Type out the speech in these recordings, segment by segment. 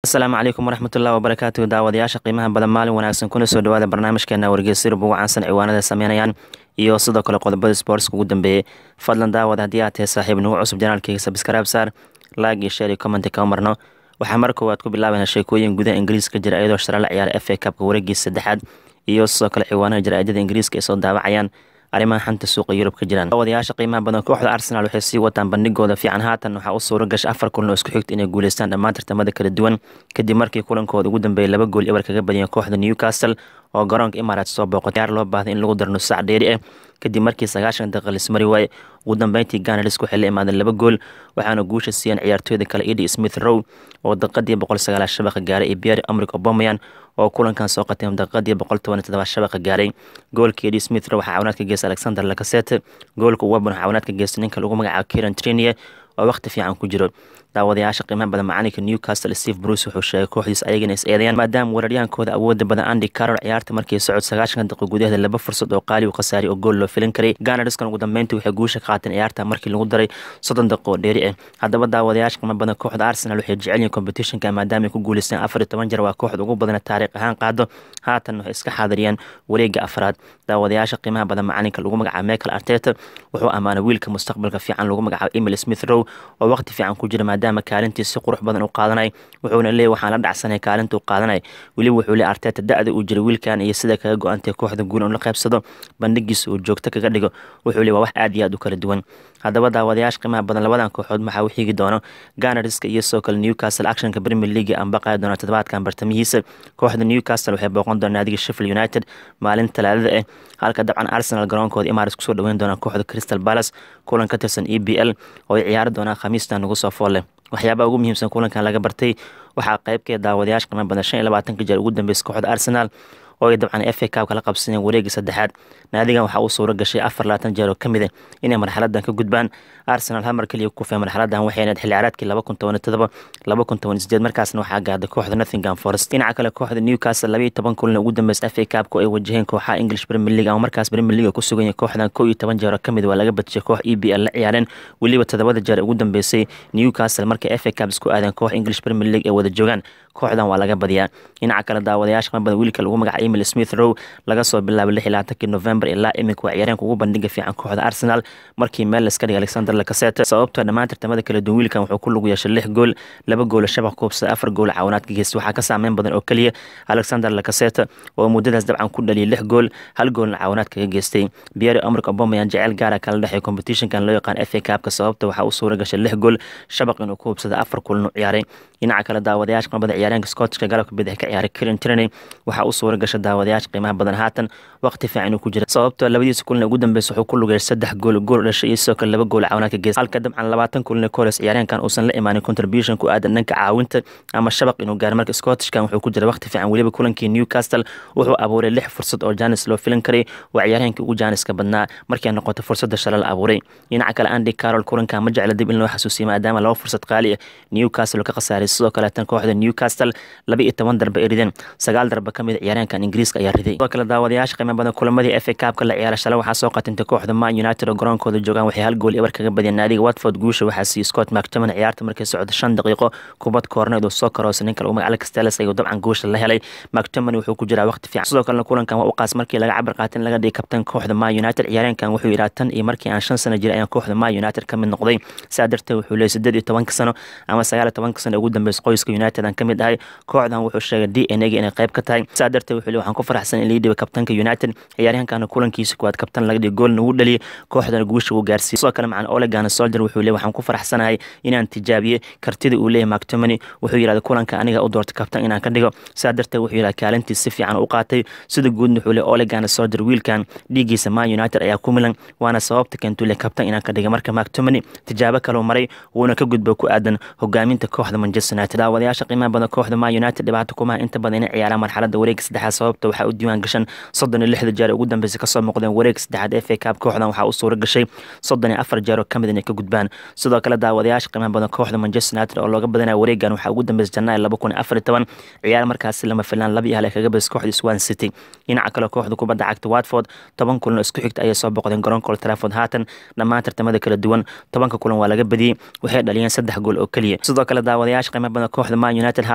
asalaamu calaykum waraxmatullahi wabarakaatu daawadayaasha qiimaha badan maalin wanaagsan kuna soo dhawaada barnaamijkeena wargeysyada ugu caansan ciwaanada sameynayaan iyo sidoo kale qodobada sportska ugu dambeeyey fadlan daawad haddii aad tahay saaxiib nagu cusub janaalkeyga sabskraib saar laag iyo sheer iyo commenti kama marno waxaa mar koowaad ku bilaabayna sheekooyin gudaha ingiriiska jira iyadoo shara la ciyaara f a kabka wareegiisa saddexaad iyo sidoo kale ciwaanaha jaraa'idada ingiriiska ay soo daawacayaan arrimaha xanta suuqa yurub ka jiraan daawadayaasha qiimaha badan kooxda arsenal waxay sii wataan bandhigooda fiican haatan waxaa u suura gasha afar kulan oo isku xigta inay guuleystaan dhammaan tartamada kala duwan kadib markii kulankooda ugu dambeeyay laba gool ebar kaga badiyeen kooxda newcastle oo garoonka imaaraat soo booqo ciyaar loo baahday in lagu daro nusac dheeri ah kadib markii sagaashan daqiiqa lismari waaye ugu dambeyntii ganars waxay la imaadeen laba gool waxaana guusha siiyeen ciyaartooyda kale edi smith row oo daqiiqadii boqol sagaalaad shabaqa gaaray iyo pierre amrik obomayan oo kulankan soo qateen daqiiqadii boqol toban todobaad shabaqa gaaray goolka edi smith row waxaa cawinaad ka geystay alexander lacasete goolka webon waxaa cawinaad ka geystay ninka lagu magacaabo kiran trinie oo waqti fiican ku jiro daawadayaasha qiimaha badan macalinka newcastle steve bruce wuxuu sheegay kooxdiis ayagana is eedeeyaan maadaama weeraryaankooda awooda badan andy carol ciyaarta markii socod sagaashan daqiiq gudaheeda laba fursad oo qaali u khasaariy oo gool loo filin karay ganardiskan ugu dambeyntii waxay guusha ka qaateen ciyaarta markii lagu daray soddon daqiiq oo dheeri ah haddaba daawadayaasha qiimaha badan kooxda arsenal waxay jecel yihiin competitionka maadaama ay ku guuleysteen afar iyo toban jeer waa kooxda ugu badana taariikh ahaan qaado haatan waxay iska xaadiriyeen wareega afraad daawadayaasha qiimaha badan macalinka lagu magacaabo michael arteta wuxuu ammaanay wiilka mustaqbalka fiican lagu magacaabo emil smith row oo waqti fiican ku jira maadaama kaalintii si qurux badan u qaadanay wuxuuna leeyay waxaan la dhacsanay kaalinta u qaadanay weliba wuxuu leey arteta da-da uu jira wiilkan iyo sida kaga go-antay kooxda guul in la qaybsado bandhigiisa uu joogto kaga dhigo wuxuu leey waa wax aad iyo aad u kala duwan haddaba daawadayaasha qiimaha badan labadan kooxood maxaa u xigi doono ganariska iyo sidoo kale newcastle actionka premier league aan baqayi doona toddobaadkan bartamihiisa kooxda newcastle waxay booqan doona naadiga sheffield united maalin talaadada ah halka dabcan arsenal garoonkooda imaris kusoo dhaweyn doonaan kooxda crystal palace kulan ka tirsan e b l oo ay ciyaari doonaan khamiistan nagu soo fool leh waxyaabaha ugu muhiimsan kulankan laga bartay waxaa qeybkeed daawadayaasha qiimo badan shan iyo labaatanka jeer ugu dambeysa kooxda arsenal oo ay dabcan f a kabka la qabsaneen wareegii saddexaad naadigan waxaa uu suuro gashay afar labaatan jeer oo ka mid ah inay marxaladan ka gudbaan arsenal hal mar keliya ku kufeen marxaladan waxay ahayd xilli ciyaareedkii laba kun toban todoba laba kun toban sideed markaasna waxaa gaarday kooxda nottingham forest dhinaca kale kooxda newcastle laba iyo toban kulan ugu dambeysa f a kabka ay wajaheen kooxaha english premier league ama markaas premier league ku sugan yahay kooxdan kow iyo toban jeer oo ka mid waa laga badishay koox e b l la ciyaareen weliba toddobada jeer ugu dambeysay newcastle markay f a cab isku aadeen koox english premier league ay wada joogaan kooxdan waa laga badiyaa dhinaca kale daawadayaasha qan badan wiilka lagu magaca emil smith row laga soo bilaabay lix iyo labaatankii november ilaa iminka waa ciyaareenka ugu bandhiga fiican kooxda arsenal markii meel laska dhigay alexander lacasete sababtoo dhammaan tartamada kala duwan wiilkan wuxuu ku lug yeeshay lix gool laba gool shabaq kuubsada afar gool cawinaad ka geystay waxaa ka saameyn badan oo keliya alexander lacasete oo muddadaas dabcan ku dhaliyay lix gool hal goolna cawinaad kaga geystay pierre amrik obomayan jecel gaara kala dhexey competitionkan loo yaqaan f a kabka sababta waxaa u suura gashay lix gool shabaq inuu ku hubsada afar kulan u ciyaaray dhinaca kale daawadayaasha qanbada ciyaareenka scottishka galabka bidix ka ciyaaray kirin tirney waxaa u suura gashay daawadayaasha qiimaha badan haatan waqti fiican uu ku jira sababtoo labadiisa kulan ugu dambeysa wuxuu ku lugeeyay saddex gool gool dhashay iyo sidoo kale laba gool cawinaad ka geystay halka dabcan labaatan kulan ka hores ciyaareenkan uusan la imaanin contribution ku aadan dhanka caawinta ama shabaq inuu gaaro marka scottishkan wuxuu ku jira waqti fiican weliba kulankii newcastle wuxuu abuuray lix fursad oo janis loo filan karay waa ciyaareenkii ugu janiska badnaa markay noqoto fursadda shala la abuuray dhinaca kale andy carol kulankan ma jecla dib in loo xasuusiyo maadaama laba fursad qaali ah newcastle ka khasaaray sidoo kaleetan kooxda newcastle laba iyo toban darbe ay rideen sagaal darbe ka mid a ciyaareenkan ingiriiska ayaa riday sidoo kale daawadayaasha qiimo badan kulamadii f a kabka la ciyaara shalay waxaa soo qatintay kooxda man united oo garoonkooda joogaan waxay hal gool ebar kaga badiyeen naadiga watford guusha waxaa siiyey scott mactoman ciyaarta markay socdo shan daqiiqo kubad koorneed uu soo karoosay ninka lagu magaca alex teles ayuu dabcan guusha la helay mactoman wuxuu ku jiraa waqti fiican sidoo kalena kulankan waa u qaas markii laga cabar qaatin laga dhigay kabtan kooxda man united ciyaareenkan wuxuu yidhaha tan iyo markii aan shan sano jiray ayaan kooxda man united ka mid noqday saa darteed wuxuu leeyay siddeed iyo tobanka sano ama sagaal iyo tobanka sano ugu dambeysa qoyska united aan ka mid ahay kooxdan wuxuu sheegay d n a ga inay qayb ka tahay saa darteed wuxuu leey waxaan ku faraxsan in lii dhiba kabtanka united ciyaaryahankana kulankiisa kuwaad kabtan laga dhigay goolna uu dhaliyay kooxdana guusha uu gaarsiiyey sidoo kale macan olegan soldier wuxuu leey waxaan ku faraxsanahay inaan tijaabiye kartida uu leeyahay mactomany wuxuu yidhahda kulanka aniga u doortay kabtan inaan ka dhigo saa darteed wuxuu yidhahda kaalintiis si fiican u qaatay sida guudna wuxuu leey olegan soldier wiilkan dhiiggiisa man united ayaa ku milan waana sababta keentuu leey kabtan inaan ka dhiga marka mactomany tijaabo kaleu maray wuuna ka gudbo ku aadan hogaaminta kooxda manchester united daawadayaasha qiimaha badan kooxda man united dhibaato kumaha inta badan inay ciyaaraan marxaladda wareega saddexaad sababta waxaa u diiwaan gashan soddon iyo lixda jeer ugu dambeysa kasoo muuqdeen wareega saddexaad f a cab kooxdan waxaa u suura gashay soddon iyo afar jeer oo kamid inay ka gudbaan sidoo kale daawadayaasha qiimaha badan kooxda manchester united oo looga badanaya wareegan waxaa ugu dambeysa janaayo laba kun iyo afar iyo toban ciyaar markaasi lama filaan laba iyo hal ay kaga badisay kooxda swan city dhinaca kale kooxda kubadda cagta watford toban kulan oo isku xigta ayay soo boqdeen garoonka old trafford haatan dhammaan tartamada kala duwan tobanka kulan waa laga badiyey waxay dhaliyeen saddex gool oo keliya sidoo kale daawadayaasha qiimaha badan kooxda man united haatan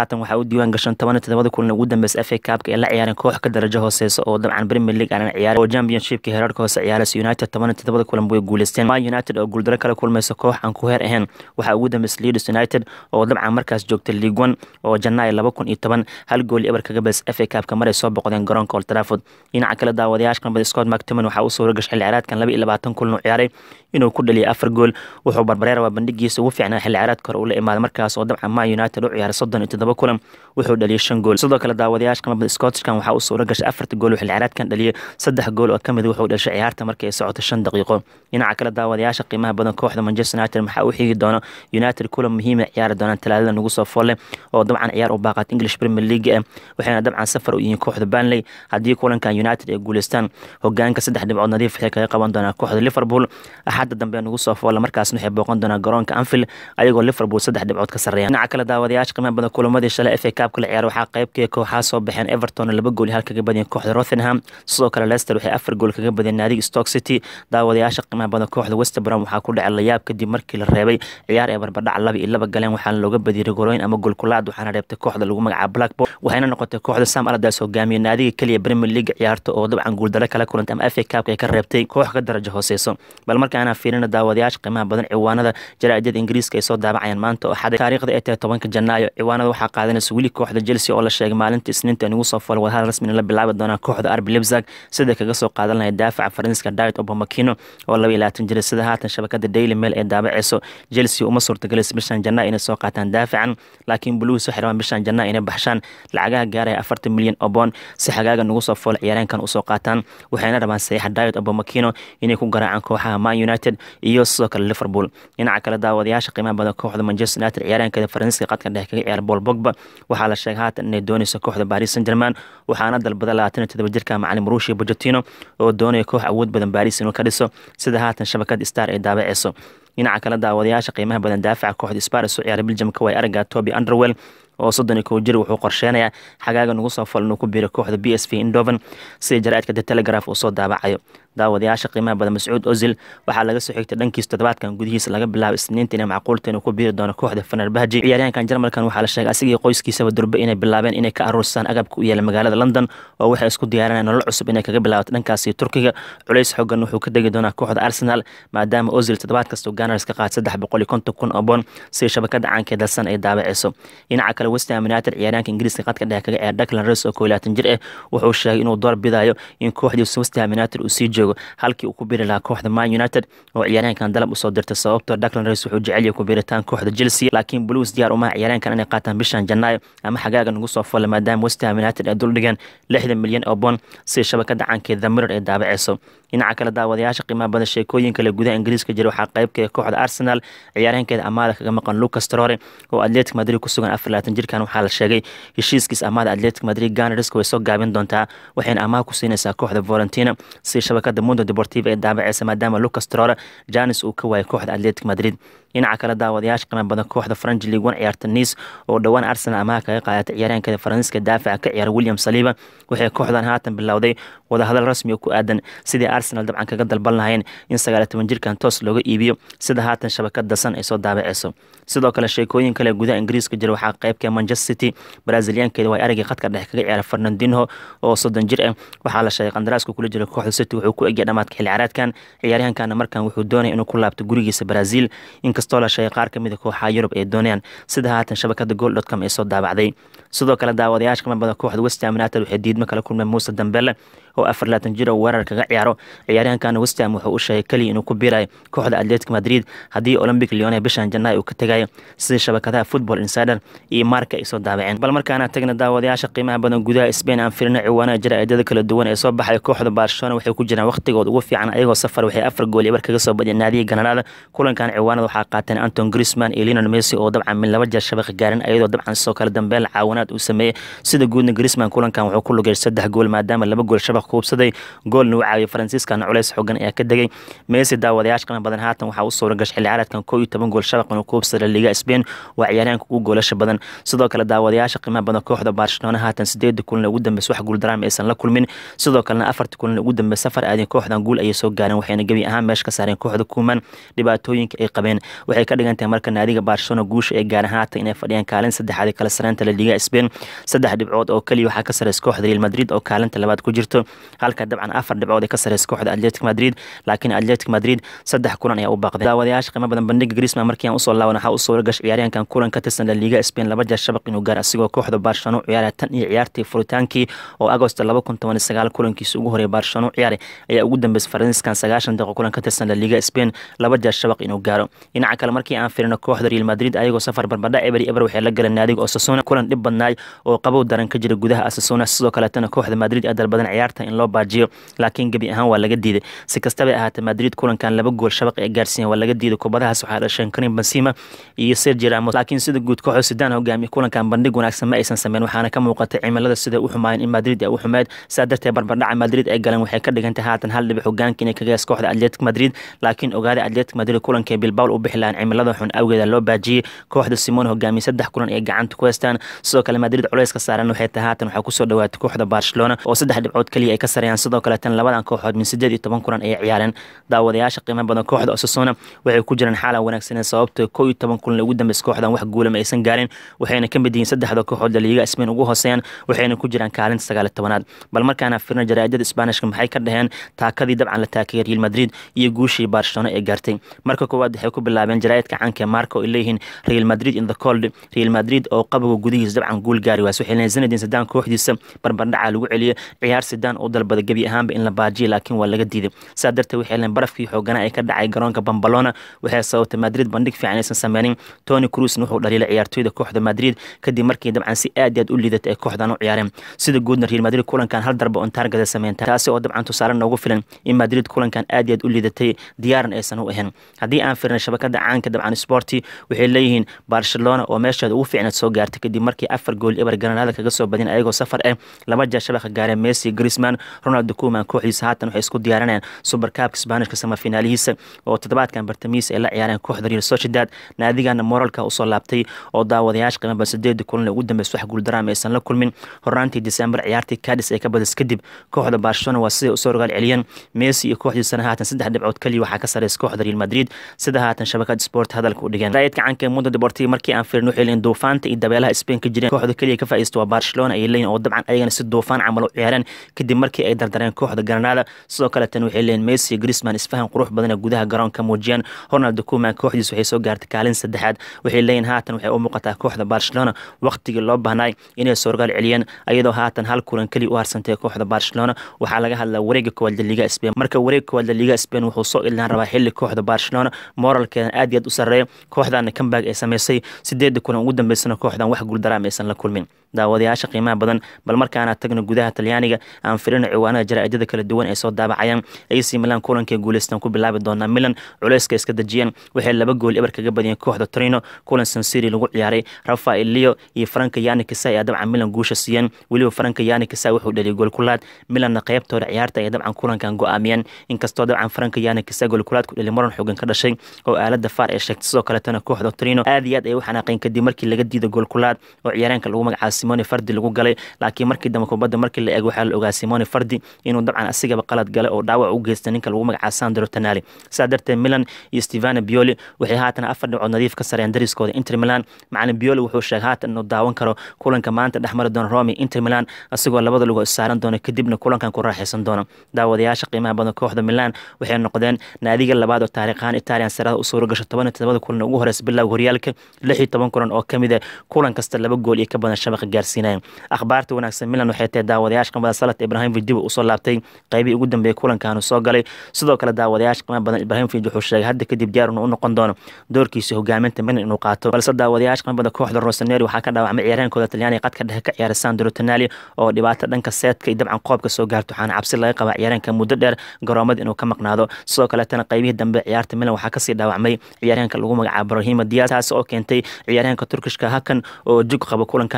haatan waxaa u diiwaan gashan toban iyo todobada kulan ugu dambeysa fa cupka ee la ciyaareen koox ka darajo hooseysa oo dabcan premier league aanan ciyaarin oo championshipka heerarka hoose ciyaaraysa united toban iyo todobada kulan way guuleysteen man united oo guuldaro kala kulmaysa koox aan ku heer ahayn waxaa ugu dambeysa leeds united oo dabcan markaas joogta league one oo janaayo laba kun iyo toban hal gool eber kaga bees fa cupka maray soo boqdeen garoonka old trafford dhinaca kale daawadayaasha kanbada scott mactoman waxaa u suura gashay xilli ciyaareedkan laba iyo labaatan kulan u ciyaaray inuu ku dhaliyay afar gool wuxuu barbareer waa bandhigiisa ugu fiicnaa xilli ciyaareedka hore uu la imaaday markaas oo dabcan man united u ciyaaray soddon iyo toddoba kulan wuxuu dhaliyay shan gool sidoo kale daawadayaasha kanbada scottishkan waxaa u suura gashay afarta gool oo xilli ciyaareedkan dhaliyay saddex gool oo kamid wuxuu dhashay ciyaarta markii ay socoto shan daqiiqo dhinaca kale daawadayaasha qiimaha badan kooxda manchester united maxaa u xigi doono united kulan muhiima ciyaari doonaan talaadada nagu soo foolle oo dabcan ciyaar u baaqat english premier league ah waxayna dabcan safar u yihiin kooxda banley haddii kulankan united ay guuleystaan hogaanka saddex dhibcood nadiif waxay kaga qaban doonaa kooxda liverpool axadda dambe nagu soo foolle markaasna waxay booqan doonaa garoonka anfield ayagoo liverpool saddex dhibcood ka sarreeya dhinaca kale daawadayaasha qiimaha badan kulamadii shalay fa cupka la ciyaar waxaa qaybkii kooxaa soo baxeen everton laba gool hal kaga badiyeen kooxda rothenham sidoo kale leicester waxay afar gool kaga badiyeen naadiga stoke city daawadayaasha qiimaha badan kooxda west brom waxaa ku dhacay layaab kadib markii la reebay ciyaar ee barbadhac laba iyo laba galeen waxaana looga badiyey rigorooyin ama golkulaad waxaana reebtay kooxda lagu magacaabo blackboard waxayna noqotay kooxda sam aladaas hogaamiye naadiga keliya premier league ciyaarta oo dabcan guuldaro kala kulantay ama fa cupka ay ka reebtay koox ka darajo hooseyso bal markaana fiirina daawadayaasha qiimaha badan ciwaanada jaraa'idada ingiriiska ay soo daabacayaan maanta oo xaday taariikhda ay tahay tobanka janaayo ciwaanada waxaa qaadanaysa weli kooxda chelsea oo la sheegay maalinta isniinta nagu soo fol wadahadal rasmina la bilaabi doonaa kooxda arbi lebzag sida kaga soo qaadan lahay daafaca faransiiska diet obamakino oo laba iyo labaatan jira sida haatan shabakada daily mail ee daabaceyso chelsea uma suurtagelaysa bishan janaa inay soo qaataan daafacan laakiin buluus waxay rabaan bishan janaa inay baxshaan lacagaha gaaraya afartan milyan oo boon si xagaaga nagu soo fool ciyaareenkan usoo qaataan waxayna rabaan saxiixa diet obamakino inay ku garaacaan kooxaha man united iyo sidoo kale liverpool dhinaca kale daawadayaasha qiimaha badan kooxda manchester united ciyaareenkeeda faransiiska qadka dhexe kaga ciyaar paul bogba waxaa la sheegay haatan inay dooneyso kooxda paris saint german waxaana dalbada labaatan iyo todoba jirka macalin marushi bojotino oo doonaya koox awood badan baris inuu ka dhiso sida haatan shabakada star ay daabaceyso dhinaca kale daawadayaasha qiimaha badan daafaca kooxda sparis u ciyaaray biljamka way aragaa toby underwell oo soddon iyo kow jir wuxuu qorsheenayaa xagaaga nagu soo fal inuu ku biiro kooxda b s v indoven sida jaraa'idka the telegraph uu soo daabacayo daawadayaasha qiimaha badan mascuud ozil waxaa laga soo xigtay dhankiisa toddobaadkan gudihiisa laga bilaabo isniinta inay macquulta inuu ku biiri doono kooxda fenerbahji ciyaaryahankan jarmalkan waxaa la sheegay asigii qoyskiisaba durbe inay bilaabeen inay ka aruursaan agabka u yaala magaalada london oo waxay isku diyaarinayaan nolol cusub inay kaga bilaabato dhankaasi turkiga culays xoogan wuxuu ka degi doonaa kooxda arsenal maadaama ozil toddobaad kastoo ganars ka qaad saddex boqol iyo konton kun oo boon sida shabakada caanka ee dalsan ay daabaceyso dhinaca kale westham united ciyaaryahanka ingiriiska qadka dhexe kaga ciyaar declan rice oo koo labaatan jir ah wuxuu sheegay inuu door bidayo in kooxdiisa westham united uu sii joogo halkii uu ku biri lahaa kooxda man united oo ciyaaryahankan dalab usoo dirtay sababtoo declan rice wuxuu jecel yahay ku biritaan kooxda chelsea laakiin blues diyaar umaha ciyaaryahankan inay qaataan bishan janaayo ama xagaaga nagu soo folle maadaama westham united ay duldhigeen lixdan milyan oo boon sida shabakada caankeed the mirror ay daabaceyso dhinaca kale daawadayaasha qiimaha badan sheekooyinka le gudaha ingiriiska jira waxaa qaybkeeda kooxda arsenal ciyaaryahankeeda amaada kaga maqan lucas trore oo atletic madrid ku sugan afar labaatan jirkan waxaa la sheegay heshiiskiis amaada atletic madrid ganarisk way soo gaabin doontaa waxayna amaha ku siinaysaa kooxda valentina sida shabakada mundo deportiva ee daabaceysa maadaama lucas trore janis uu ka waayay kooxda atletic madrid dhinaca kale daawadayaasha qiimaha badan kooxda french league one ciyaarta nice oo dhowaan arsenal amaha kaga qaadatay ciyaaryahankeeda faransiiska daafaca ka ciyaara william saliba waxay kooxdan haatan bilowday wadahadal rasmi oo ku aadan sidii arsenal dabcan kaga dalban lahayn in sagaaliyo toban jirkan toos looga iibiyo sida haatan shabakad dasan ay soo daabaceyso sidoo kale sheekooyin kale gudaha ingiriiska jira waxaa qaybka manchester city braziliyaankeeda waa araggii khadka dhexe kaga ciyaara fernandinho oo soddon jir ah waxaa la sheegay qandaraaska kula jira kooxda city wuxuu ku egya dhamaadka xilli ciyaareedkan ciyaaryahankana markan wuxuu doonaya inuu ku laabto gurigiisa brazil inkastoo la sheegay qaar kamid a kooxaha yurub ay doonayaan sida haatan shabakada gool dotcom ay soo daabacday sidoo kale daawadayaasha kama badan kooxda westham united waxay diidmo kala kulmeen muuse dambele oo afar laatan jir oo weerar kaga ciyaaro ciyaaryahankana westham wuxuu u sheegay keliya inuu ku biirayo kooxda atletic madrid haddii olympic leone bishan janaayo uu ka tegayo sida shabakadaha football insider iyo marka ay soo daabaceen bal markaana tagna daawadayaasha qiimaha badan gudaha spain aan firina ciwaanaha jaraa'idada kala duwan ee soo baxay kooxda barcelona waxay ku jiraan waqtigood ugu fiican ayagoo safar waxay afar gool ibar kaga soo badiyeen naadiga gananaada kulankan ciwaanada waxaa qaateen anton grisman iyo lionel messi oo dabcan min laba jeer shabaqa gaarin ayadoo dabcan sidoo kale dambeel caawanaad uu sameeyey sida guudna grisman kulankan wuxuu ku lugay saddex gool maadaama laba gool shabaq kuubsaday goolna uu caawiyay faransiiskana culays xogan ayaa ka degay messi daawadayaasha qiimo badan haatan waxaa u suura gashay xilli ciyaareedkan koo iyo toban gool shabaq inuu kuubsaday liga spain waa ciyaaryahanka ugu goolasha badan sidoo kale daawadayaasha qiimaha badan kooxda barcelona haatan sideeda kulan ugu dambeysa wax guul daraama aysan la kulmin sidoo kalena afarta kulan ugu dambeysa safar aadeen kooxdan guul ayay soo gaareen waxayna gebi ahaan meesha ka saareen kooxda kuuman dhibaatooyinka ay qabeen waxay ka dhigan tahay marka naadiga barcelona guusha ay gaar ahaata inay fadhiyaan kaalin saddexaad kala sareynta la liga spain saddex dhibcood oo keliya waxaa ka sareysa kooxda real madrid oo kaalinta labaad ku jirto halka dabcan afar dhibcood ay ka sareysa kooxda atletic madrid laakiin atletic madrid saddex kulan ayaa u baaqday daawadayaasha qiimo badan bandhiga grisman markii aan usoo laaban waxaa u suura gashay ciyaaryahankan kulan ka tirsan la liga spain laba jeer shabaq inuu gaar asigoo kooxda barcelona u ciyaaraya tan iyo ciyaartii furitaankii oo agosto laba kun toban iyo sagaal kulankiisa ugu horeeyay barcelona u ciyaaray ayaa ugu dambeysay faransiiskan sagaashan daqiiqo kulan ka tirsan la liga spain laba jeer shabaq inuu gaaro dhinaca kale markii aan firino kooxda real madrid ayagoo safar barbadha eberi eber waxay la galeen naadiga osasuna kulan dhib badnaay oo qabow daran ka jira gudaha asasuna sidoo kaleetana kooxda madrid ee dalbadan ciyaarta in loo baajiyo laakiin gebi ahaan waa laga diiday si kastaba ahaatee madrid kulankan laba gool shabaq ee gaarsiiyan waa laga diiday kubadahaas waxaa dhasheen karim benzema iyo sergi ramos laakiin sida guud kooxda sidaan hogaamiye kulankan bandhig wanaagsan ma aysan sameyn waxaana ka muuqatay cimilada sida u xumaayeen in madrid ay u xumeyd saa darteed barbardhaca madrid ay galeen waxay ka dhigantay haatan hal dhibic hogaanka inay kaga hees kooxda atletic madrid laakiin ogaada atletic madrid kulankee bilbawl u bixi lahaan cimilada xun awgeeda loo baajiyey kooxda simon hogaamiye saddex kulan ay gacanta ku heystaan sidoo kale madrid culeyska saaran waxay tahay haatan waxaa kusoo dhawaatay kooxda barcelona oo saddex dhibcood keliya ay ka sareeyaan sidoo kaleetan labadan kooxood min sideed iyo toban kulan ay ciyaareen daawadayaasha qiimo badan kooxda osasona waxay ku jiraan xaalan wanaagsaneen sababto kow iyo toban kulan ugu dambeysa kooxdan wax guula ma aysan gaarin waxayna ka mid yihiin saddexda kooxood laliiga spain ugu hooseeyaan waxayna ku jiraan kaalinta sagaal iyo tobanaad bal markaana firna jaraa'idada isbaanishka maxay ka dhaheen taakadii dabcan la taakayay real madrid iyo guushii barcelona ee gaartay marka koowaad waxay ku bilaabeen jaraa'idka caanka marka oo ay leeyihiin real madrid in the cold real madrid oo qaboga gudihiisa dabcan guul gaari waas waxay leeyihin zinedine zidane kooxdiisa barbardhaca lagu celiyo ciyaar sidaan u dalbada gebi ahaanba in la baajiyo laakiin waa laga diiday saa darteed waxay leeyihin barafkii xoogana ee ka dhacay garoonka bambalona waxay sababtay madrid bandhig fiican aysan sameynin tony cruisn wuxuu dhaliilay ciyaartooyda kooxda madrid kadib markii dabcan si aad aad u liidatay ay kooxdan u ciyaareen sida guudna real madrid kulankan hal darba on taargada sameynta taasi oo dabcan tusaale noogu filan in madrid kulankan aad aad u liidatay diyaaran aysan u ahayn haddii aan firnay shabakada caanka dabcan sporti waxay leeyihiin barcelona oo meesheeda ugu fiicnaad soo gaartay kadib markii afar gool eber granada kaga soo badin ayagoo safar ah laba jeer shabaqa gaareen messi grisman ronaldo kuman kooxdiisa haatan waxay isku diyaarinayaan supercabka sbaanishka samafinaalihiisa oo toddobaadkan bartamiisa ay la ciyaareen kooxda real sociedad naadigana moralka usoo laabtay oo daawadayaasha qiimaba sideedii kulan ugu dambeysa wax guuldaraama aysan la kulmin hornaantii december ciyaartii cadis ay ka badis kadib kooxda barcelona waa siday usoo rogaal celiyeen messi iyo kooxdiisana haatan saddex dhibcood keliya waxaa ka sareysa kooxda real madrid sida haatan shabakad sport hadalka u dhigeen raayidka canka mundo deportivo markii aan firin waxay leeyihin duufaanta iyo dabeelaha spain ka jireen kooxda keliya ka faa'iista waa barcelona ay leeyihin oo dabcan ayagana si duufaan camal u ciyaareen kadib markii ay dardareen kooxda granada sidoo kale tan waxay leeyihin messi grisman isfahan qurux badana gudaha garoonka muujiyeen ronaldo kuman kooxdiis waxay soo gaartay kaalin saddexaad waxay leeyihin haatan waxay u muuqataa kooxda barcelona waqtigii loo baahnay inay soorgaal celiyeen ayadoo haatan hal kulan keliya u harsantay kooxda barcelona waxaa laga hadlaa wareega koowaad laliga spain marka wareeg koowaad laliga spain wuxuu soo ilaan rabaa xilli kooxda barcelona moralkeedan aad iyo aad u sarreeya kooxdana comeback ay samaysay sideedda kulan ugu dambeysana kooxdan wax guuldaraama aysan la kulmin daawadayaasha qiimaha badan bal markaana tagno gudaha talyaaniga aan firino ciwaanada jaraa'idada kala duwan ay soo daabacayaan ac milan kulankay guuleystaan ku bilaabi doonaa milan culeyska iska dejiyeen waxay laba gool eber kaga badiyeen kooxda torino kulan sansiri lagu ciyaaray rafael leo iyo franka yani kisa ayaa dabcan milan guusha siiyeen weliba franka yani kisa wuxuu dhaliyay goolkulaad milanna qeybtooda ciyaarta ay dabcan kulankan go-aamiyeen inkastoo dabcan franka yani kisa goolkulaad ku dhali maran xoogan ka dhashay oo aalada faar ay sheegtay sidoo kaletana kooxda torino aad iyo aad ay u xanaaqeen kadib markii laga diiday goolkulaad oo ciyaareenka lagu magacaabo simone fardi lagu galay laakiin markii dambe kubadda markii la eego waxaa la ogaa simone fardi inuu dabcan asigaba qalad galay oo dhaawac u geystay ninka lagu magacaabo sandro tanali sidaa darteed milan iyo stevano bioli waxay haatan afar dhibcood nadiif ka sareen dariskooda inter milan macalin bioli wuxuu sheegay haatan inuu daawan karo kulanka maanta dhexmari doona romi inter milan asigoo labada lugo issaaran doona kadibna kulankan ku raaxaysan doona daawadayaasha qiimaha badan kooxda milan waxay noqdeen naadiga labaad oo taariikhaan italian sarada u suura gasho toban iyo todobada kulan ugu horeysa bilowga horyaalka lix iyo toban kulan oo kamid ah kulan kasta laba gool iyo ka badan shabaqa gaarsiinaya akhbaarta wanaagsan milan waxay tahay daawadayaasha qimada salat ibrahimovic dib usoo laabtay qeybihii ugu dambeeyay kulankaanu soo galay sidoo kale daawadayaasha qimaha badan ibrahimovic wuxuu sheegay hadda kadib diyaar inuu u noqon doono doorkiisa hogaaminta milan inuu qaato balse daawadayaasha qimaha badan kooxda rosaneri waxaa ka dhaawacmay ciyaareenkooda talyaaniga qadka dhexe ka ciyaara sandro tanali oo dhibaato dhanka seedka iyo dabcan qoobka soo gaarto waxaana cabsi laga qabaa ciyaareenka muddo dheer garoomada inuu ka maqnaado sidoo kaletana qeybihii dambe ciyaarta milan waxaa kasii dhaawacmay ciyaareenka lagu magacaabo brahima dias taas oo keentay ciyaareenka turkishka hakan oo jug qaba kulankan in lasoo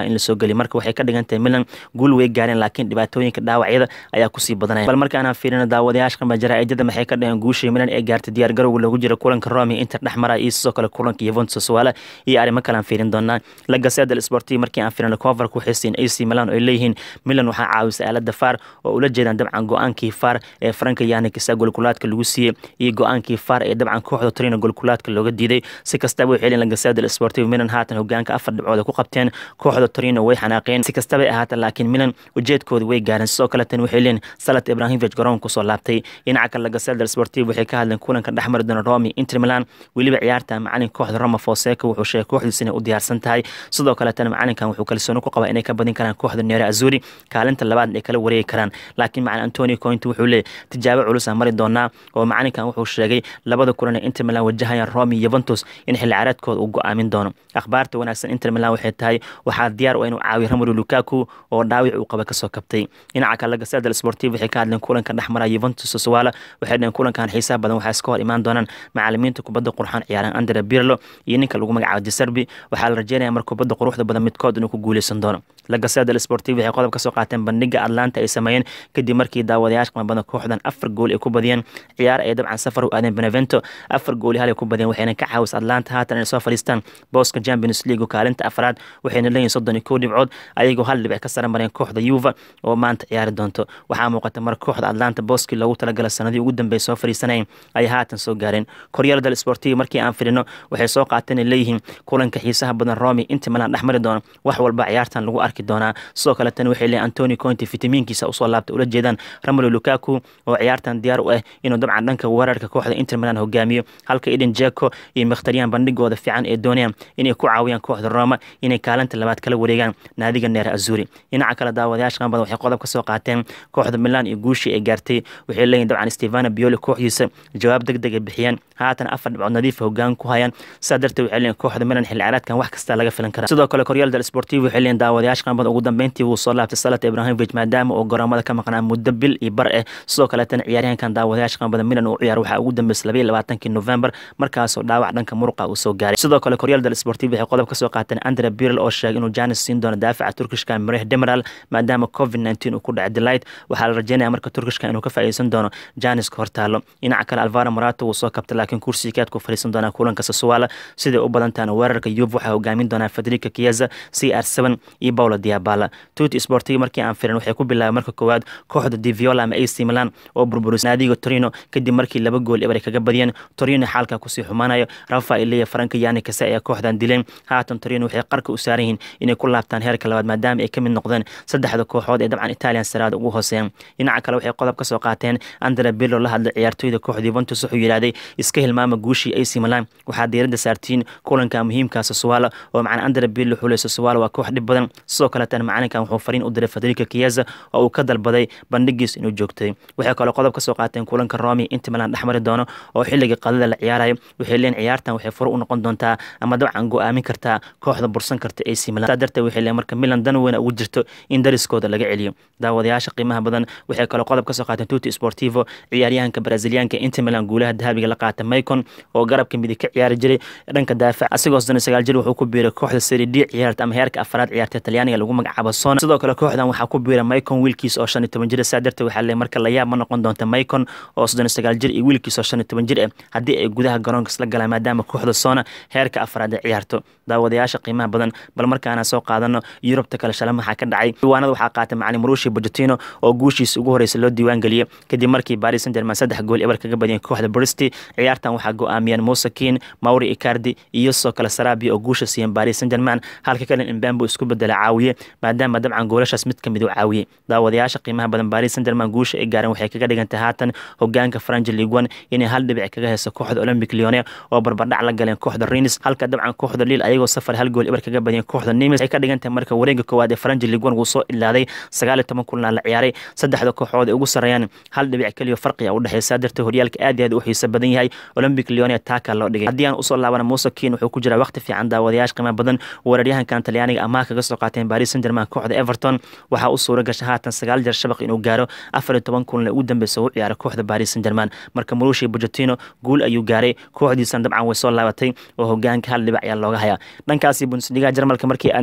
geliy marka waxay ka dhigan tahay milan guul way gaareen laakiin dhibaatooyinka dhaawacyada ayaa kusii badanaya bal markaana fiirino daawadayaasha qamba jaraa'idada maxay ka dhaheen guushii milan ee gaartay diyaar garowga loogu jira kulanka rome inter dhexmara iyo sidoo kale kulanka yuventus waala iyo arrimo kale aan fiirin doonaa la gaseda del sportiv markii aan fiirino coverka waxay siin ac milan oo ay leeyihiin milan waxaa caawisay aalada far oo ula jeedaan dabcan go-aankii far ee franka yanikisa golkulaadka lagu siiyey iyo go-aankii far ee dabcan kooxda torino golkulaadka looga diiday si kastaba waxay leeyihin la gaseda del sportiv milan haatan hogaanka afar dhibcood ku qabteen kooxda torino way xanaaqeen si kastabay ahaata laakiin milan ujeedkooda way gaareen sidoo kale tan waxay leeyihin salat ibrahimovic garoon kusoo laabtay dhinaca kale la gaseda del sportiv waxay ka hadleen kulanka dhexmari doona romi inter milan weliba ciyaarta macalin kooxda roma fonseca wuxuu sheegay kooxdiisa inay u diyaarsan tahay sidoo kaletana macalinkan wuxuu kalsooni ku qabaa inay ka badin karaan kooxda neere azuri kaalinta labaad ay kala wareegi karaan laakiin macalin antoni cointi wuxuu leeyay tijaabo culus aan mari doonaa oo macalinkan wuxuu sheegay labada kulan ee inter milan wajahayaan romi yuventus in xilli ciyaareedkooda uu go-aamin doono akhbaarta wanaagsan inter milan waxay tahay waxaa diyaar u inuu caawiyo romelu lukaku oo dhaawic uu qaba kasoo kabtay dhinaca kale lagaseda del sportiv waxay ka hadleen kulanka dhexmara yuventus soswala waxay dhaheen kulankan xiisaha badan waxaa iska hor imaan doonaan macalimiinta kubadda qurxan ciyaaran andre birlo iyo ninka lagu magacaabo deserbi waxaa la rajeynaya mar kubadda quruxda badan midkood inuu ku guuleysan doono lagaseda del sportiv waxay qodob ka soo qaateen bandhiga atlanta ay sameeyeen kadib markii daawadayaasha qima badan kooxdan afar gool ay ku badiyeen ciyaar ay dabcan safar u aadeen benevento afar gooli hal ay ku badiyeen waxayna ka caawis atlanta haatan inay soo fadhiistaan booska champions league kaalinta afraad waxayna leeyihin soddon iyo kow dhibcood ayagoo hal dhibic ka sara mareen kooxda yuva oo maanta ciyaari doonto waxaa muuqata mar kooxda atlanta booskii loogu talagala sanadii ugu dambeey soo fadhiisanayeen ayay haatan soo gaareen koryal del sportiv markii aan fidhino waxay soo qaateen ay leeyihiin kulanka xiisaha badan romi inta milan dhexmari doono wax walba ciyaartan lagu arki doonaa sidoo kale tan waxay leeyihin antoni cointi fitamiinkiisa usoo laabta ula jeedaan ramolo lukaku oo ciyaartan diyaar u ah inuu dabcan dhanka weerarka kooxda inter milan hogaamiyo halka eden jeko iyo mikhtaryan bandhigooda fiican ee doonayaan inay ku caawiyaan kooxda roma inay kaalinta labaad kala wareegaan naadiga neer azuri dhinaca kale daawadayaasha qanbada waxay qodob ka soo qaateen kooxda milan iyo guushii ay gaartay waxay leeyihin dabcan stefano bioli kooxdiisa jawaab deg deg ay bixiyeen haatan afar dhibcood nadiifa hogaan ku hayaan sidaa darteed waxay leeyihin kooxda milan xilli ciyaareedkan wax kasta laga filan kara sidoo kale koryal del sportiv waxay leeyihin daawadayaasha qanbada ugu dambeyntii wuu soo laabtay salat ibrahimovic maadaama uu garoomada ka maqnaa muddo bil iyo bar ah sidoo kaleetana ciyaaryahankan daawadayaasha qanbada milan uu ciyaar waxaa ugu dambeysay labaiyo labaatankii november markaasoo dhaawac dhanka muruqa uu soo gaaray sidoo kale koryal del sportiv waxay qodob ka soo qaateen andre birl oo sheegay inuu janis siin doono daafaca turkishka mireh demiral maadaama covid nteen uu ku dhacay delight waxaa la rajeynaya marka turkishka inuu ka faa'iideysan doono janiska hortaalo dhinaca kale alvaro morato wuu soo kabtay laakiin kursiga kaadku fadhiisan doonaa kulanka sasuwala siday u badantaana weerarka yub waxaa hogaamin doonaa federica kieza c r seven iyo paulo diabala tuti sportiv markii aan firin waxay ku bilaabay marka koowaad kooxda diviola ama ac milan oo burburis naadiga torino kadib markii laba gool eber ay kaga badiyeen torino xaalka kusii xumaanayo rafa iliya faranka yani kase ayaa kooxdan dileen haatan torino waxay qarka u saaran yihiin inay ku laabtaan heerka labaad maadaama ay ka mid noqdeen saddexda kooxood ee dabcan italian saraada ugu hooseeyaan dhinaca kale waxay qodob ka soo qaateen andre birlo la hadlay ciyaartooyda kooxda yuventus wuxuu yidhahday iska hilmaama guushii ac milan waxaa diiradda saartiin kulanka muhiimka sasuwala oo macana andre birlo xulay sasuwala waa koox dhib badan sidoo kaleetana macalinkan wuxuu fariin u diray federica kieza oo uu ka dalbaday bandhigiis inuu joogtay waxay kaloo qodob ka soo qaateen kulanka romi inta milan dhexmari doono oo xilliga qadada la ciyaarayo waxay leeyihin ciyaartan waxay furo u noqon doontaa ama dabcan go-aamin kartaa kooxda bursan karta ac milan saa darteed waxay leeyihin marka milan dan weyna ugu jirto in dariskooda laga celiyo daawadayaasha qiimaha badan waxay kaloo qodob ka soo qaateen tuti sportivo ciyaaryahanka braziliyaanka inter milan guulaha dahabiga la qaata maicon oo garabka midig ka ciyaari jiray dhanka daafac asigoo soddon sagaal jir wuxuu ku biiray kooxda seri d ciyaarta ama heerka afaraad ciyaarta talyaaniga lagu magacaabo sona sidoo kale kooxdan waxaa ku biiray maicon wiilkiis oo shan iyo toban jir saa darteed waxaa leeyahay marka layaab ma noqon doonta maicon oo soddon sagaal jir iyo wiilkiis oo shan iyo toban jir ah haddii ay gudaha garoonka isla galaan maadaama kooxda sona heerka afaraad ay ciyaarto daawadayaasha qiimaha badan bal markaana soo qaadano yurubta kale shala maxaa ka dhacay diiwaanada waxaa qaatay macalin marushi bojotino oo guushiisa ugu horeysa loo diiwaan geliyey kadib markii paris saint germain saddex gool ebar kaga badiyeen kooxda bristi ciyaartan waxaa go-aamiyeen musa kin mauri icardi iyo sidoo kale sarabia oo guusha siiyeen paris saint germain halka kalen imbambo isku bedela caawiye maadaama dabcan goolashaas mid kamid u caawiyey daawadayaasha qiimaha badan paris saint germain guusha ay gaareen waxay kaga dhigantay haatan hogaanka franji league one inay hal dhibic kaga heyso kooxda olympic leone oo barbardhac la galeen kooxda renis halka dabcan kooxda liil ayagoo safar hal gool ebar kaga badiyeen kooxda nimes ay ka dhigantahay marka wareega koowaad ee franji league one wuu soo ilaaday sagaal iyo toban kulna la ciyaaray saddexda kooxood ay ugu sarreeyaan hal dhibic keliya farqi a u dhexeysa darteed horyaalka aad iyo aad u xiiso badan yahay olympic leone taaka loo dhigay haddii aan usoo laabana muuse kiin wuxuu ku jiraa waqti fiican daawadayaasha qiimo badan weeraryahankan talyaaniga amaah kaga soo qaateen paris saint germain kooxda everton waxaa u suura gasha haatan sagaal jeer shabaq inuu gaaro afar iyo toban kulna ugu dambeysa u ciyaaray kooxda paris saint germain marka marushi bojotino guul ayuu gaaray kooxdiisan dabcan way soo laabatay oo hogaanka hal dhibic ayaa looga hayaa dhankaasi bundesliga jarmalka markii aadna daawadayaasha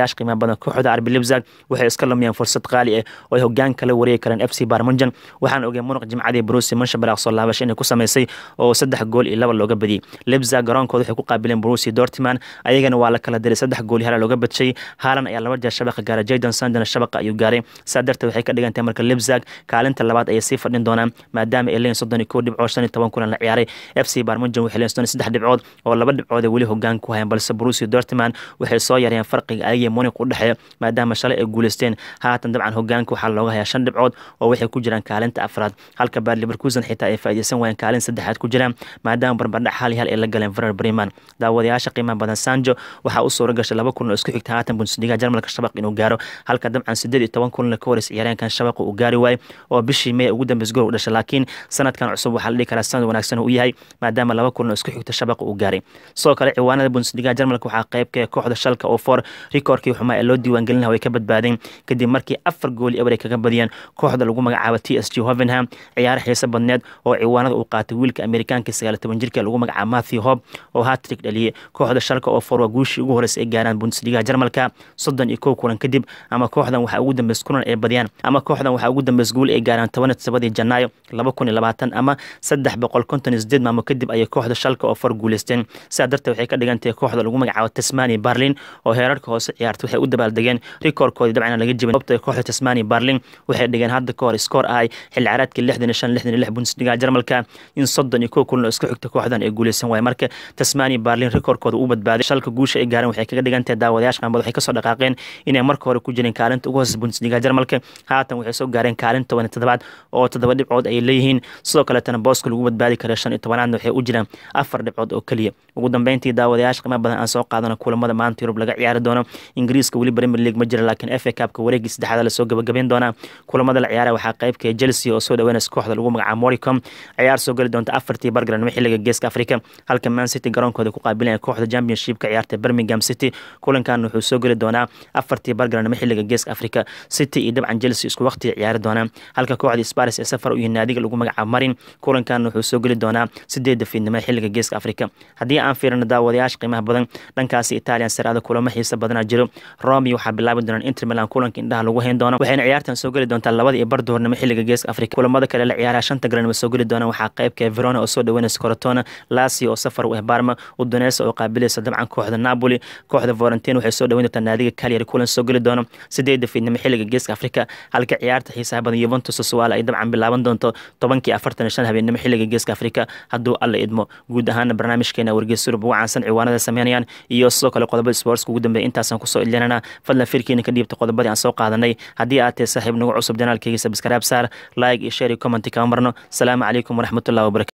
daawadayaasha qiimaha badan kooxda arbi libzag waxay iska lumiyeen fursad qaali ah oo ay hogaan kala wareegi kareen f c barmunjan waxaan ogay munuq jimcadii brusi manshabalaq soo laabasho inay ku samaysay oo saddex gool iyo laba looga badiyey libzag garoonkooda waxay ku qaabileen brusi dortiman ayagana waa la kala diray saddex gool iyo hala looga badshay haalan ayaa laba jeer shabaqa gaaray jaydan sandana shabaqa ayuu gaaray saa darteed waxay ka dhigan tahay marka libzag kaalinta labaad ayay sii fadhin doonaan maadaama ay leeyihin soddon iyo kow dhibcood shan iyo toban kulan la ciyaaray f c barmunjan waxay leeyihin soddon iyo saddex dhibcood oo laba dhibcood ay weli hogaan ku hayaan balse brusi dortiman waxay soo yareen farqiga ayagii munik u dhexeeya maadaama shalay ay guuleysteen haatan dabcan hogaanka waxaa looga hayaa shan dhibcood oo waxay ku jiraan kaalinta afraad halka baar liverkusen xitaa ay faa'iideysan waayeen kaalin saddexaad ku jiraan maadaama barbardhac hal hal ay la galeen verer breman daawadayaasha qiimaha badan sanjo waxaa u suura gashay laba kulan oo isku xigta haatan bundesliga jarmalka shabaq inuu gaaro halka dabcan sideed iyo toban kulan ka horeys ciyaareenkan shabaqa uu gaari waayo oo bishii may ugu dambeys gool u dhashay laakiin sanadkan cusub waxaa la dhihi karaa sanad wanaagsan uu yahay maadaama laba kulan oo isku xigta shabaqa uu gaaray sidoo kale ciwaanada bundesliga jarmalka waxaa qeybka kooxda shalka oo for rikoorkii xumaa ee loo diiwaangelin lahaa way ka badbaadeen kadib markii afar gool eber ay kaga badiyeen kooxda lagu magacaabo t s g hovenham ciyaaro xiiso badneed oo ciwaanada uu qaatay wiilka amerikaanka sagaal toban jirka lagu magacaabo matthew hob oo hatrik dhaliyey kooxda shalka oo for waa guushii ugu horeysa ay gaaraan bundesliga jarmalka soddon iyo kow kulan kadib ama kooxdan waxaa ugu dambeys kulan ay badiyaan ama kooxdan waxaa ugu dambeys guul ay gaaraan toban iyo todobadii janaayo laba kun iyo labaatan ama saddex boqol konton iyo sideed maamo kadib ayay kooxda shalka oo for guuleysteen sidaa darteed waxay ka dhigan tahay kooxda lagu magacaabo tasmania barlin oo heerarka hoose ciyaarta waxay u dabaaldegeen rikoorkoodii dabcan laga jibin sababta kooxda tasmania barlin waxay dhigeen hadda ka hor iskoor ahay xilli caraadkii lixdan iyo shan lixdan iyo lix bundesliga jarmalka in soddon iyo kow kulan oo isku xigta kooxdan ay guuleysan waaye marka tasmania barlin rikoorkooda u badbaaday shalka guusha ay gaareen waxay kaga dhigan tahay daawadayaasha qaanbad waxay kasoo dhaqaaqeen inay marka hore ku jireen kaalinta ugu hooseysa bundesliga jarmalka haatan waxay soo gaareen kaalin toban iyo toddobaad oo toddoba dhibcood ay leeyihiin sidoo kaleetana booska lagu badbaadi kara shan iyo tobanaadna waxay u jiraan afar dhibcood oo keliya ugu dambeyntii daawadayaasha qiimo badan aan soo qaadano kulamada maanta yurub laga ciyaari doono ingiriiska weli premier league ma jira laakiin f a cupka wareegii saddexaad lasoo gabagabeyn doonaa kulamada la ciyaara waxaa qeybka chelsea oo soo dhaweynaysa kooxda lagu magacaabo moricom ciyaar soo geli doonta afartii bargaranimo xilliga geeska africa halka man city garoonkooda ku qaabilanaya kooxda championshipka ciyaarta birmingham city kulankan wuxuu soo geli doonaa afartii bargaranimo xilliga geeska africa city iyo dabcan chelsea isku waqtiga ciyaari doonaa halka kooxda sparis ee safar u yihiin naadiga lagu magacaabo marin kulankan wuxuu soo geli doonaa sideedda fiidnimo xilliga geeska africa haddii aan fiirino daawadayaasha qiimaha badan dhankaasi italian saraada kulamo xiisa badana jiro romi waxaa bilaabi doonaan inter milan kulanka indhaha lagu hayn doono waxayna ciyaartan soo geli doontaa labada iyo bar duhurnimo xilliga geeska africa kulamada kale la ciyaaraha shanta garanimo soo geli doonaan waxaa qeybka verona oo soo dhaweynaysa corotona lasio oo safar u ah barma udonesa oo qaabilaysa dabcan kooxda napoli kooxda vorentin waxay soo dhaweyn doontaa naadiga calyary kulan soo geli doono sideedda fiidnimo xilliga geeska africa halka ciyaarta xiisaha badan yuventus suwaala ay dabcan bilaaban doonto tobankii afartan iyo shan habeenimo xilliga geeska africa hadduu alla idmo guud ahaana barnaamijkeena wargeys surub ugu caansan ciwaanada sameynayaan iyo sidoo kale qodobada sportska ugu dambeeya intaasaan kusoo ilinana fadlan firkiina ka dhiibta qodobadii aan soo qaadanay haddii aad tahay saaxiib nagu cusub janaalkeyga sabskaraab saar like iyo share iyo commenti kama marno salaamu calaykum waraxmatullahi wabarakatu